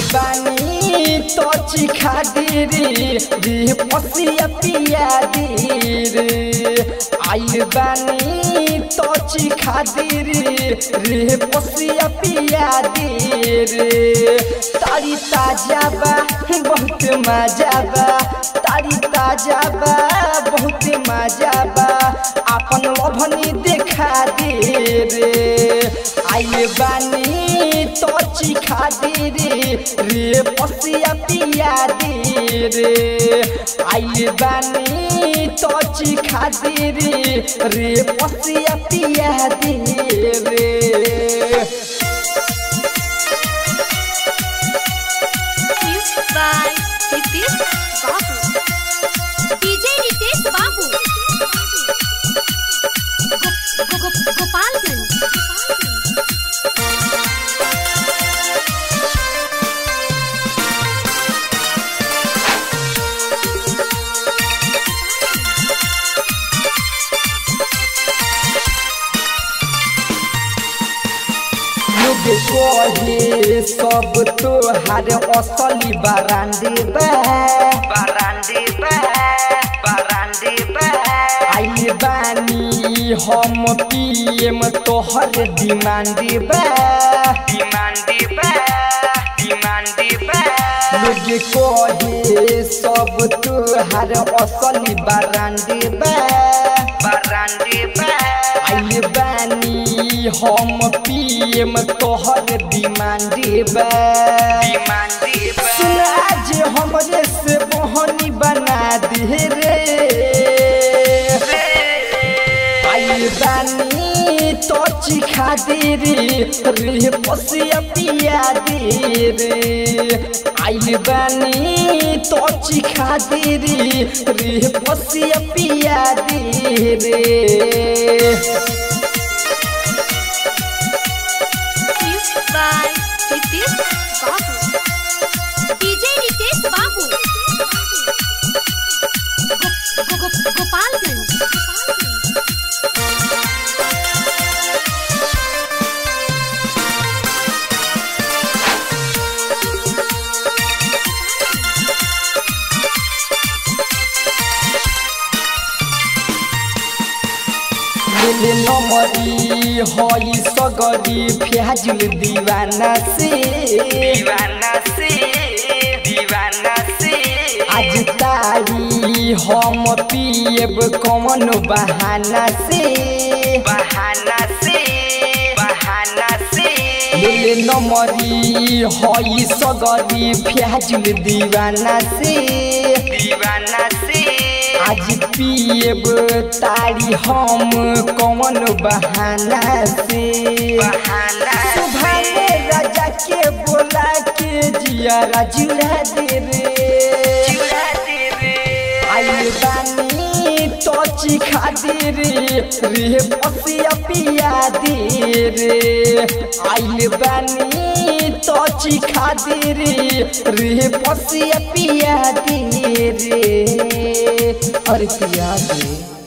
बानी तो चिखा दे रे रे पसिया पिया दे रे आइल बानी तो चिखा दे रे रे पसिया पिया दे रे तारी ताजा बा बहुत मजा बा तारी ताजा बा बहुत मजा बा अपन लभनी देखा दे रे आइल बानी तो चिखा दे रे रे पसिया पिया दे रे आइल बानी तो चिखा दे रे रे पसिया पिया दे रे Music by Nitish Babu. DJ Nitish Babu. Go- go- go- Gopalganj. लोग कहे सब तोहार असली बरांडे बा बरांडे बा बरांडे बा आइल बानी हम पीएम तोहर डिमांडे बा डिमांडे बा डिमांडे बा लोग कहे सब तोहार असली बरांडे बा बरांडे बा आइल बानी हम पीएम तोहर डिमांडे बा डिमांडे बा सुन आज हमरे से मोहनी बना दे रे आइल बानी तो चिखा दे रे रे पसिया पिया दे रे आइल बानी तो चिखा दे रे रे पसिया पिया दे रे Music by Nitish Babu. DJ Nitish Babu. Go- go- go- Gopalganj. मिले नमरी हई सगरी फ्याजुल दीवाना से दीवाना से दीवाना से आज तारी हम पिएब कौन बहाना से बहाना से बहाना से मिले नमरी हई सगरी फ्याजुल दीवाना से दीवाना से आज पिएब तारी हम कौन बहाना से बहाना सुभाने राजा के बोला के जिया जुड़ा दे रे आइल बानी तो चिखा दे रे रे पसिया पिया दे रे आइल बानी तो चिखा दे रे रे पसिया पिया दे रे अरे पिया दे